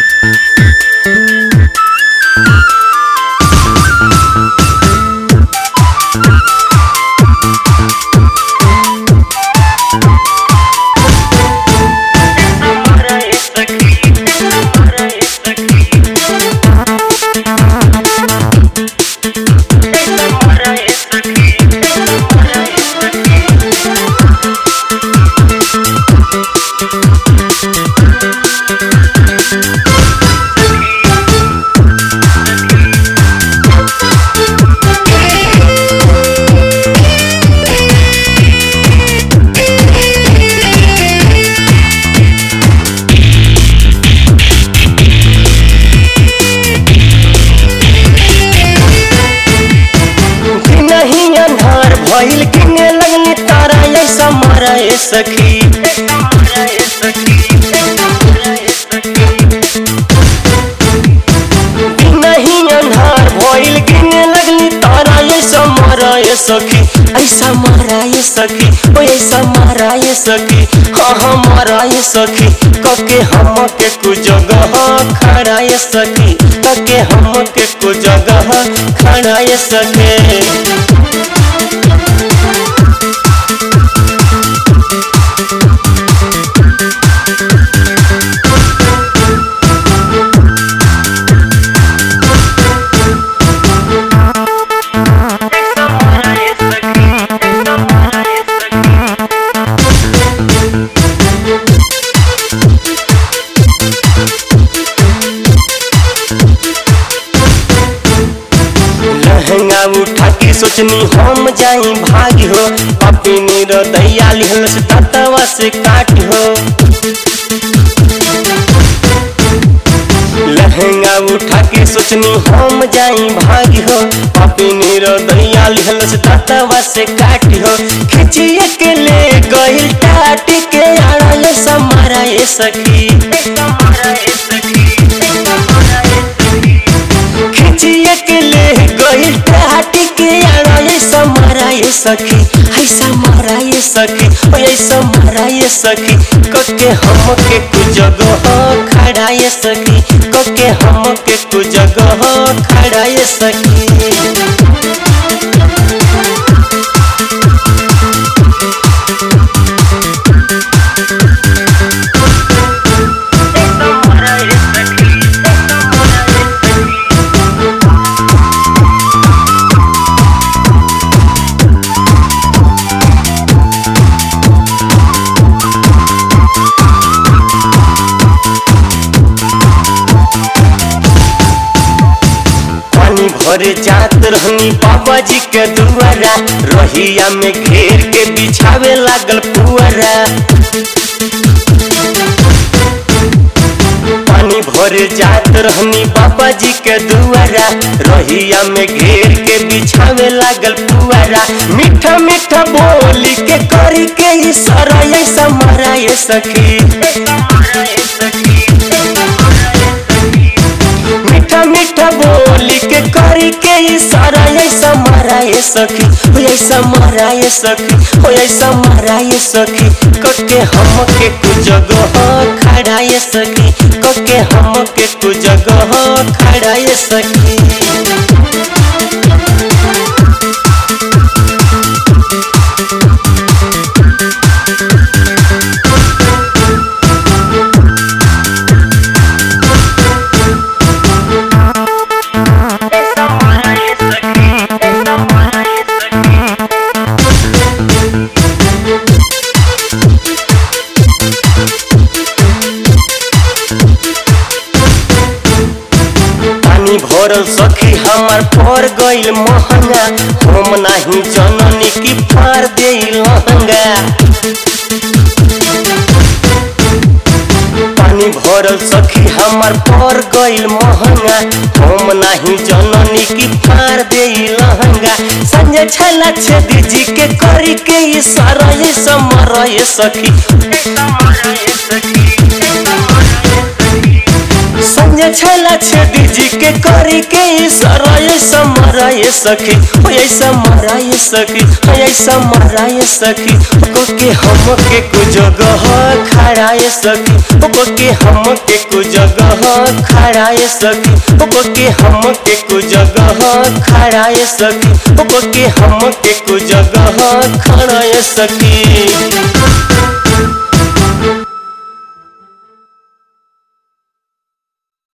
नहीं अन्हार भइल किने लगनी तारा ऐसा मारा ए सखी नहीं अन्हार भइल किने लगनी तारा ऐसा मारा ए सखी ऐसा मारा ए सखी ओ ऐसा मारा ए सखी हाँ हाँ मारा ए सखी कके हम के कु जगह खड़ा ए सखी कके हम के कु जगह खड़ा ए सखी लहंगा उठा के सोचनी हम जाई भागी हो अपनी रदैया लिहल से ततवा से काट हो लहंगा उठा के सोचनी हम जाई भागी हो अपनी रदैया लिहल से ततवा से काट हो खिचिए के ले गइल टाट के आड़ा ये समारा ये सखी खिचिए के ले गइल टाट के आड़ा ये समारा ये सखी ऐसा मारा ये सखी ओ ऐसा मारा ये सखी कके हम के कु जगह खड़ा ये सखी कके हम के कु जगह खड़ा ये सखी पानी भरे जात रहनी बाबा जी के दुआरा रहिया में घेर के बिछावे लागल पुअरा पानी भरे जात रहनी बाबा जी के दुआरा रहिया में घेर के बिछावे लागल पुआरा मीठा मीठा बोली के करी के इशारा ऐसा मारा ये सखी मीठा मीठा बोली के करी के इशारा ऐसा मारा ये सखी हो ऐसा मारा ये सखी हो ऐसा मारा ये सखी कके हम के कु जगह खड़ा ये सखी कके हम के कु जगह खड़ा ये सखी पानी भरल सखी हमार पर गइल महंगा हम नाही जननी की फार दे लहंगा पानी भरल सखी हमार पर गइल महंगा हम नाही जननी की फार दे लहंगा संजय छला छेदी जी के करी के इशारा ये समर ये सखी संजय छला छेदी जी के करी के इशारा ये समरा ये सखी ओ ऐसा मरा ये सखी ओ ऐसा मरा ये सखी को के हम के को जगह खड़ा ये सखी ओ के हम के कु जगह खड़ा ये सखी ओ के हम के कु जगह खड़ा ये सखी ओ के हम के कु जगह खड़ा ये सखी